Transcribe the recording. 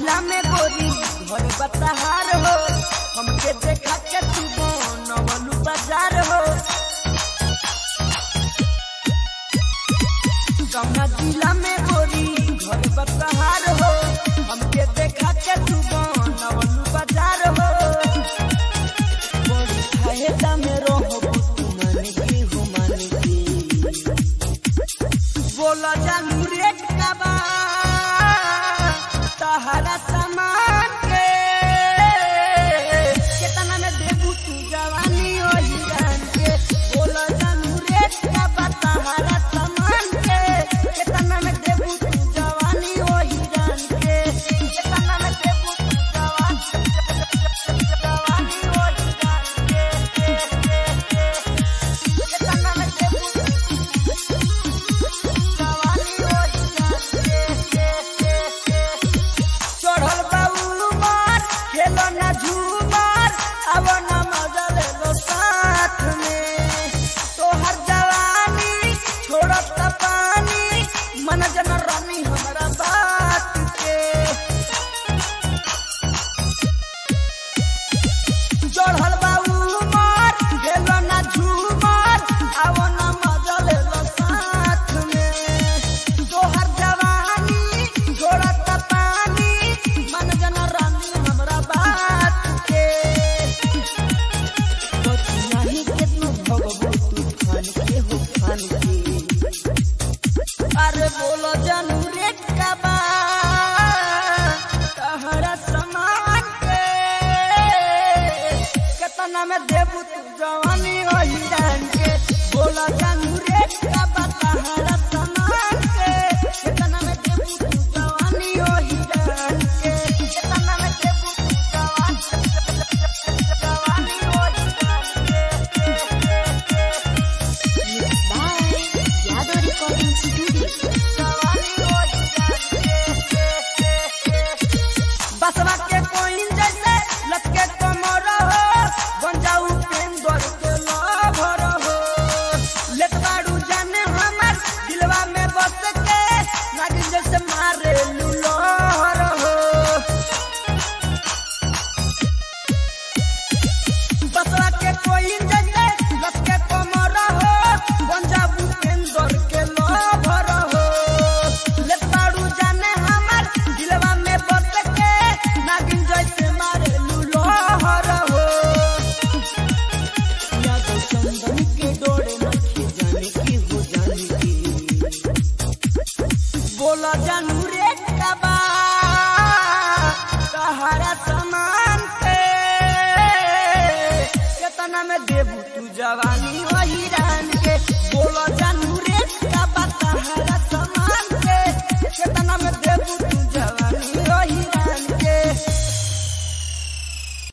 जिला में गोरी घर बतहार हो हमके देखा के तू नवलू बाजार हो कौना जिला में गोरी घर बतहार हो हमके देखा के तू नवलू बाजार हो बड़ी फायदा में रहो तू माने की हो माने की बोला जानू रेट का बा तहरा सामान के केतना में देबू तू जवानी ओ हिरान के बोला जानू रेट का बा तहरा सामान के केतना में देबू तू जवानी ओ हिरान के केतना में देबू तू जवानी जवानी ओ हिरान के केतना में देबू तू चढ़ल बाबू मार खेलो ना झूमर अब ना मजा ले लो साथ में तोहर जवानी छोड़त पानी मन जन रानी हमारा बात के चढ़ल बाबू मार खेलो ना झूमर अब ना मजा ले लो साथ में तोहर जवानी छोड़त पानी मन जन रानी हमरा बात के नहीं केतनो भगबू तू खान के हो खान के अरे बोलो जानू रेट का बा तहरा समान के केतना में देबू तू जवानी ओ हिरान के बोलो जानू रेट का बा तहरा समान के केतना में देबू तू जवानी ओ हिरान के केतना में देबू तू जवानी जवानी ओ हिरान के Bye. Yado Recording Studio. बसवा के कोइन जैसे लटके कमर हो बन जाऊ प्रेम दर के लभर हो लेत बाड़ू जाने हमर दिलवा में बस के नागिन जैसे मारे लुलहर हो बसवा के कोइन जैसे लटके कमर हो बन जाऊ प्रेम दर के लभर हो लेत बाड़ू जाने हमर दिलवा में बस के नागिन जैसे मारे लुलहर हो यादव चंदन के डोरे नखे जाने की हो जाने की बोला जानू रेट का बा तहरा सामान के केतना में देबू तू जवानी ओ हिरान के बोला जानू